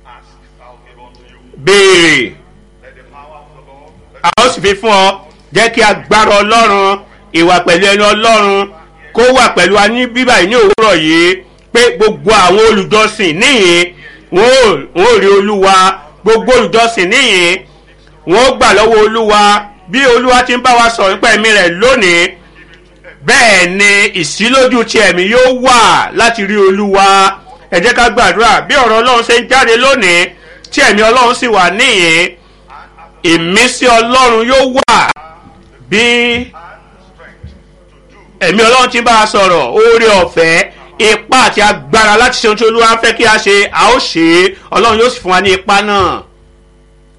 Ask, I'll give unto you. béèrè Let the power of the Lord, a ó sì fi fún ọ jẹ́ kí agbára ọlọ́run ìwà pẹ̀lú ẹni ọlọ́run kó wà pẹ̀lú wa ní bíbá yìí ní òwúrọ̀ yìí pé gbogbo àwọn olùjọsìn níyìn wọn ò wọn ò rí olúwa gbogbo olùjọsìn níyìn wọn ó gbà lọ́wọ́ olúwa bí olúwa ti ń bá wa sọ̀rọ̀ nípa ẹ̀mí rẹ̀ lónìí bẹ́ẹ̀ ni ìsílójú ti ẹ̀mí yóò wà láti rí olúwa ẹ jẹ́ ká gbàdúrà bí ọ̀rọ̀ ọlọ́run ṣe ń jáde lónìí tí ẹ̀mí ọlọ́run sì wà níyìn ìmísí ọlọ́run yóò wà bí ẹ̀mí ọlọ́run ti bá a sọ̀rọ̀ oore ọ̀fẹ́ ipá àti agbára láti ṣe ohun tí olúwa ń fẹ́ kí a ṣe a ó ṣe é ọlọ́run yóò sì fún wa ní ipá náà